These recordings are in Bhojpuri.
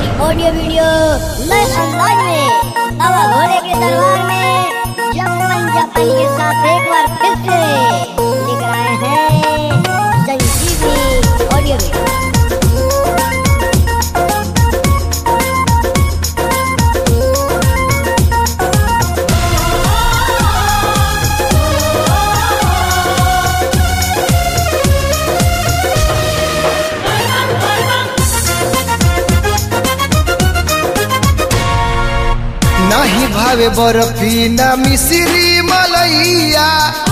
ऑडियो वीडियो नए अंदाज में अब घोड़े के दरबार में जपन जपन के साथ एक बार फिर से लेकर आए हैं संजीवनी ऑडियो वीडियो नाही भावे बर्फी ना मिश्री मलैया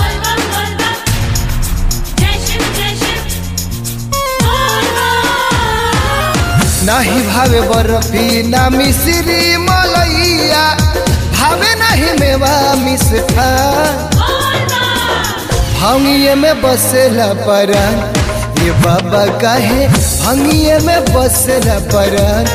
नाही भावे बर्फी ना मिश्री मलैया भावे नहीं मेवा मिष्ठा भंगिए में बसेला परन ये बाबा काहे भंगिए में बसेला परन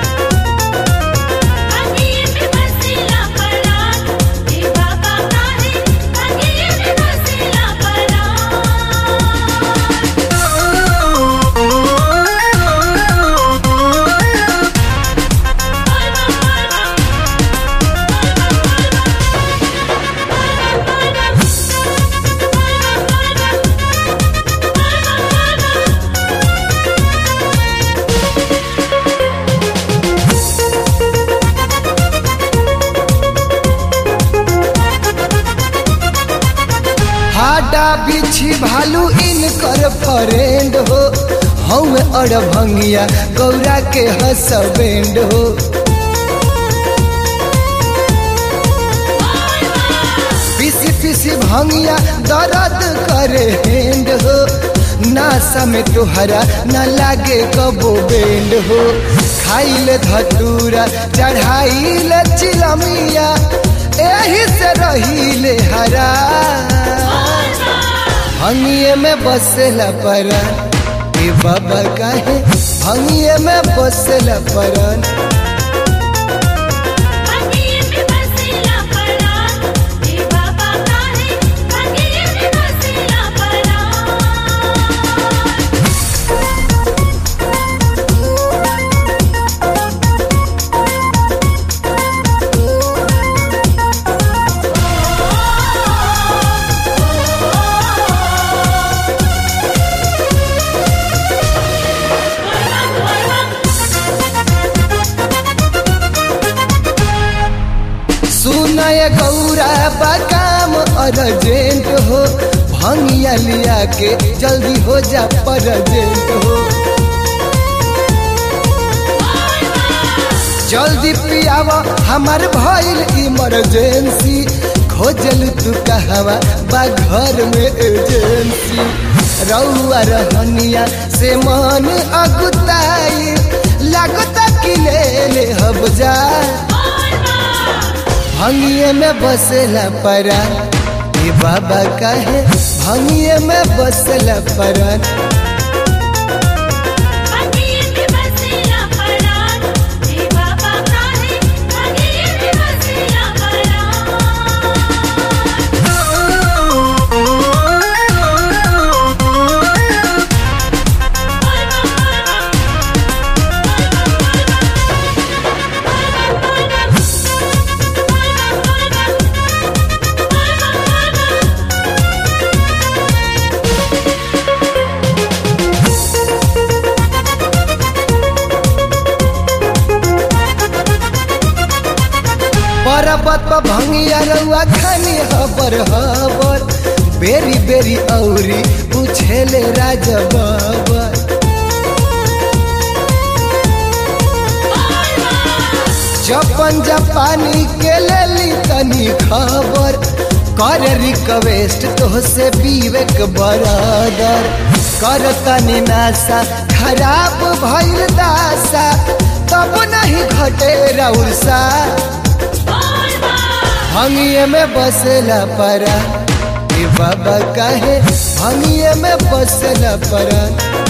हाडा बिछी भालू इनकर फ्रेंड हो हम अड़ भंगिया गौरा के हसबेंड हो पीसी पीसी भंगिया दर्द करे हेंड हो नासा में तुहरा न लागे कबो बेंड हो खाइल धतूरा चढ़ाइल चिलमिया एही से रहीले हरा भंगिए में बसेला परन ए बाबा काहे भंगिए में बसेला परन सुनय गौरा बकाम अर्जेंट हो भंगिया लिया के जल्दी हो जा परजेंट हो जल्दी पियावा हमार भइल इमरजेंसी खोजल तू कहवा बा घर में एजेंसी रउआ रहनिया से मन अगुताई लागता कि ले ले हब जा भंगिए में बसेला परा ये बाबा कहे भंगिए में बसेला परा पर्वत पर भंगिया रउआ खानी हबर हबर बेरी बेरी औरी पूछेले राज बाबर जपन जपानी के लेली तनी खबर कर रिक्वेस्ट तो से विवेक बरादर कर तनी नासा खराब भइल दासा तब नहीं घटे रउसा भंगिए में बसेला परा ए बाबा काहे भंगिए में बसेला परा